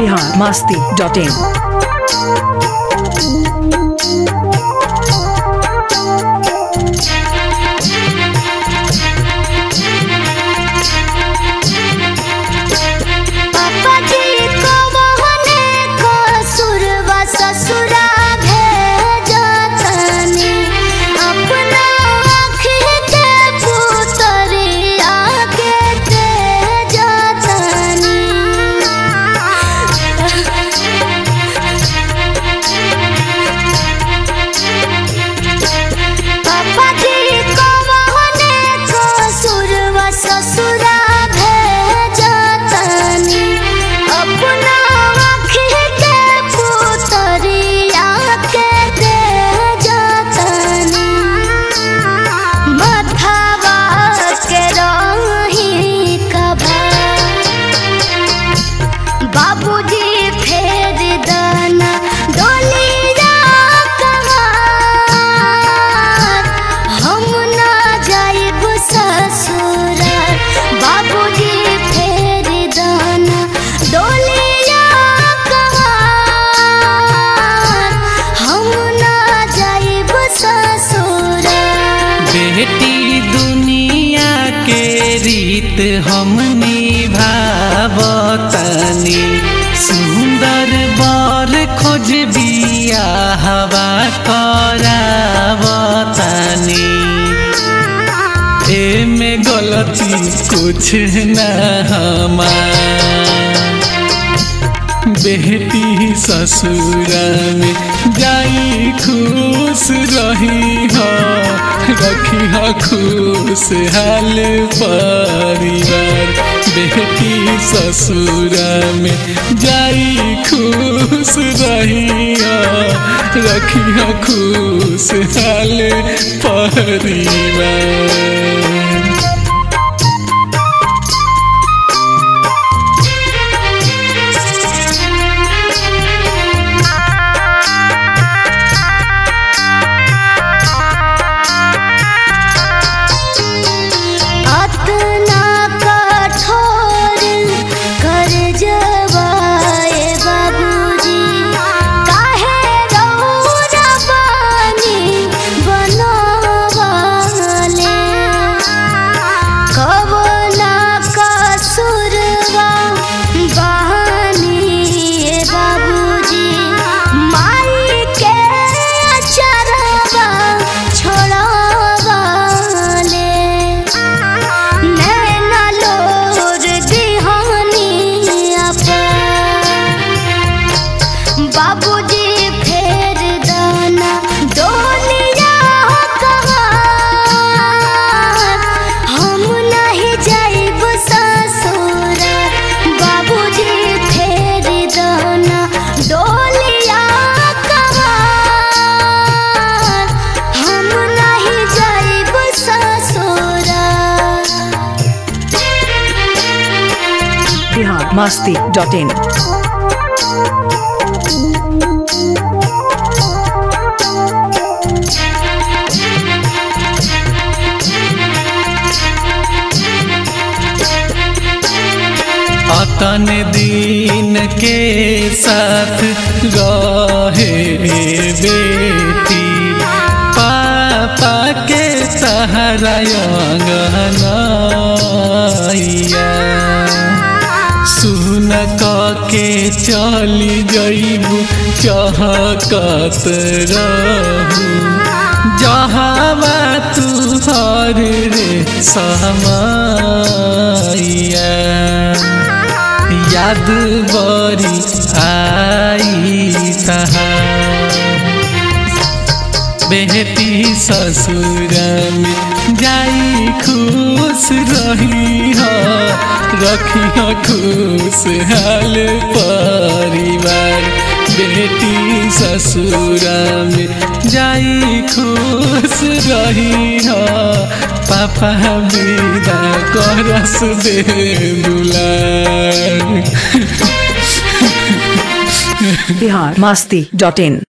Bihar Masti dot in पापा जी को मोहने को सुरवा ससुरा भेजतनी अपना आँखी के पुतरिया के तेजतनी पापा जी को मोहने को सुरवा ससुरा भेजतनी अपना आँखी के पुतरिया के तेजतनी मथावा के रही कभा बाबूजी फेर दाना डोलिया कहार हम ना जाइब ससुराल बाबूजी फेर दाना डोलिया कहार हम ना जाइब ससुराल बेटी दुनिया के रीत हम निभावतनी सुंदर बर खोज बिया हवा करावतनी एमे गलती कुछ न हमार बेटी ससुर में जाई खुश रही हो रखी हो खुश हाल परिवार बेटी ससुर में जाई खुश रही हो रखी हो खुश हाल परिवार अतना कठोर कर जवाए बाबूजी काहे रौरा बानी बनवाले कवना कसुरवा बहानी बाबूजी माई के अचरवा छोड़वाले नैना लोर दिहानी आपा बाबूजी फेर दाना डोलिया कहार हम नहीं जाइब ससुर बाबूजी फेर दाना डोलिया कहार हम नहीं जाइब ससुर बिहार मास्ती डॉट इन अतन दिन के साथ रहे बेटी पापा के सहारा अंगनैया सुन क के चली जइबू चहकत रहू जहावा तू हर रे समैया याद बरी आई तहार बेटी ससुर में जाई खुश रही हो रखी हो खुश हाल परिवार बेटी ससुर में जाई खुश रही हो पापा विदा करस दे दुलार बिहार मास्ती डॉट इन